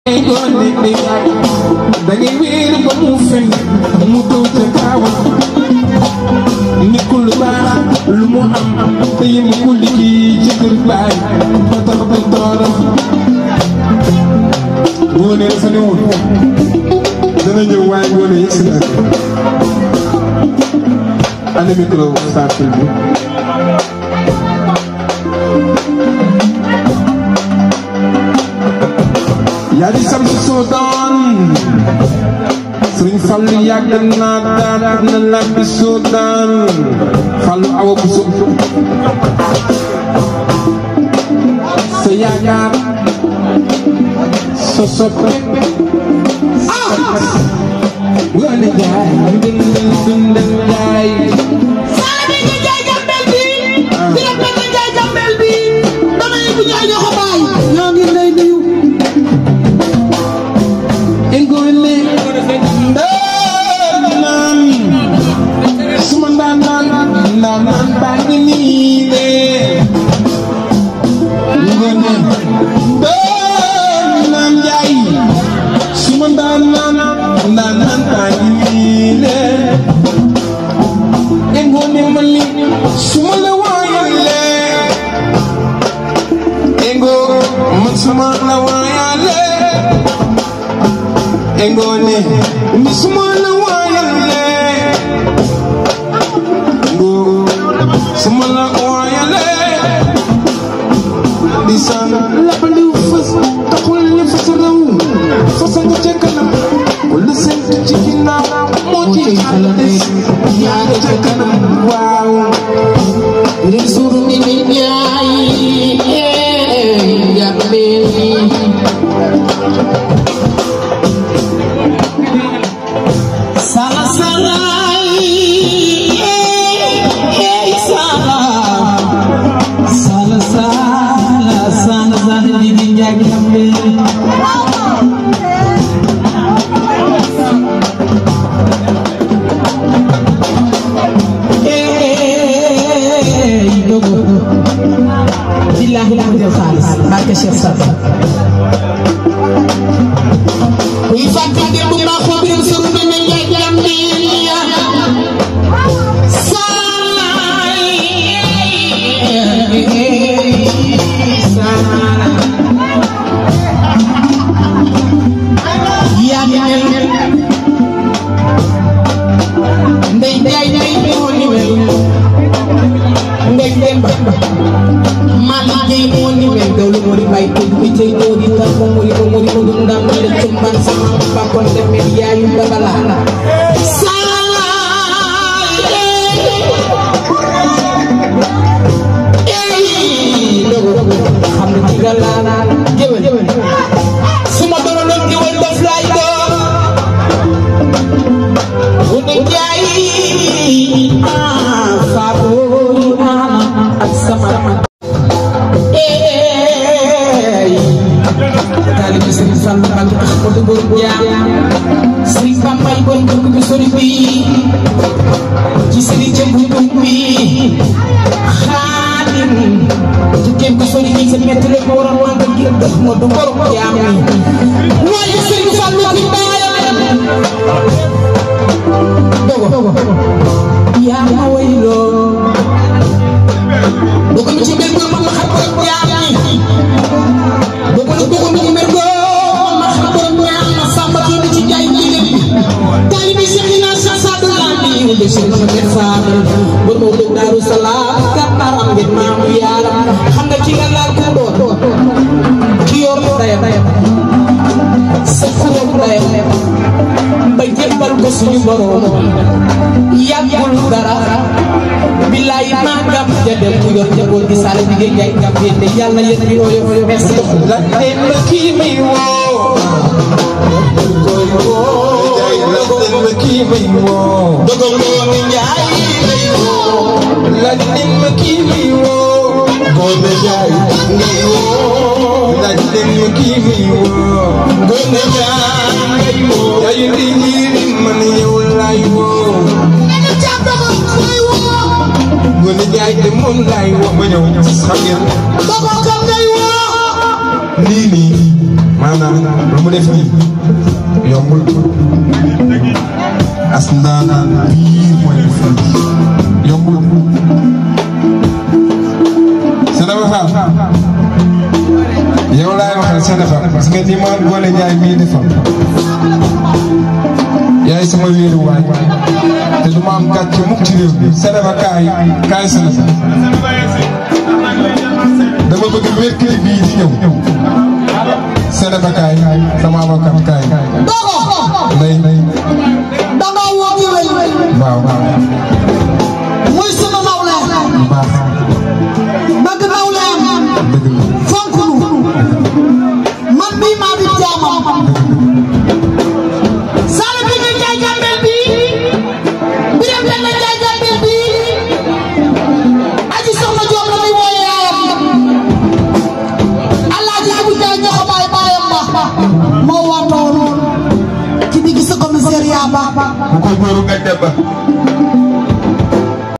dangay wéeru ba mu fen mu dow ca kaawam nit ku lu baax lu mu am te yem ku liggéey ci kër baay ba tax ba tooram ngoone dafa ne woon dana ñëw waaye ngoone yegg si naa ana micro startul bi yaa di sam si soo doon sëriñ Fallu yàgg naa daan na laaj bi soo daan Fallu awa bu so sa yaakaar sa soppe wala jaay dundal dundal jaay Saala bi nga jaay jàmbel bi. Dina bëgg nga jaay jàmbel bi. dama yëg bu ñaay ñoo ko bàyyi. ñoo ngi lay nuyu. Engole ndaanaan suma ndaanaan ndaanaan baa ngi nii de Engole ndaanaan njaay suma ndaanaan ndaanaan baa ngi nii de Engole mali suma la waayale Engo man suma la waayale engone misumana wayale ngo sumana wayale disan lapandi fas taxul ni fas raw fas nga ca kanam wala seen ci ginnaaw moo ci xalaat yaa nga ca kanam waaw Risur ni ni jaay. Jàmbel bi. Sala sala. Sala. Sala sala. Sala sala di di jaay jàmbel. Hey, dogo. Billahi la def xaalis barke Cheikh Safa. Kuy fàtte démb maa ko biir sunu dana jaay jàmbel ya. yaa ngi mel ndey jaay jaay moo ni mel ndey demba maa liggéey moo ni mel dawlu moo di bay ko bi tey moo di tar ko moo di ko moo di ko dum ndam moo di cumban sama bakkoon demel yaayu dabala xam nga ci gàllanaa géwél su ma doonoon géwél daf laay doon bu ne jaay ah faabooy ah ak sama eey taalibe Sëriñ Fall Mbàkke Ahmadu Borom Jaam Sëriñ Bambay bon dëkk bi sori bi ci sëriñ ca buntu bi xaadim tukkeem ko sori bi sa metti rek ko waroon wànga ngir Ahmadu Borom Jaam ni waaye Sëriñ Fallu ki baayam dogo yaa ma wayloo dogo mi ci mbir ma ma xam borom jaam ni dogo mi dogo mi ci mbir ma xam borom jaam ma samba kii mi ci jaay jigéen bi taalibi Cheikh Ina Cheikh Sadou Lambi wu de Cheikh Mohamed Fadel bor ma dog Daaru Salaam kàttar am ngeen maamu yaaram xam nga ci nga laal ko doon ki yor dayam sa xalam dayam ba jébbal ko suñu borom yàggul dara billaay màggam ja dem mu yor njaboot gi sale bi ngeen jaay ngam yéen de yàlla yéen bi ooyo merci la leen ma kii may woo koy woo jaay la leen ma kii may woo dogal loo ni njaay lay woo la leen ma kii may woo Ngoone Njaay ngay woo la leen ma kii may woo Ngoone Njaay ngay woo yayu di ñiiri man yow laay woo Nene Caam dogal ngay woo Ngoone Njaay de moom laay woo ma ñëw xam ngeen dogal kan ngay woo lii nii maanaam lu mu def nii yombul as ndaanaan biir mooy def yombul Sénégal yow laay waxal Sénégal parce que ni ma Ngoné Ndiaye mii defal yaay sama wéeru waay te du ma am gàcce mukk ci réew mi Sénégal kaay kaay Sénégal dama bëgg mercredi bii di ñëw Sénégal kaay sama avocat kaay dogo nday nday danga woo géwél waaw waaw muy sunu nawle bu baax bëgg nawleem dëgg la fonk nu man mii maa di jaamam sala bi ñu jaay jàmbel bi biram benn jaay jàmbel bi aji soxna joom la muy wooye yaayam alaaji abu jaay ñoxo baay baayam ba moo waatoon ci digg sa commissariat ba bu ko góoru nga dem ba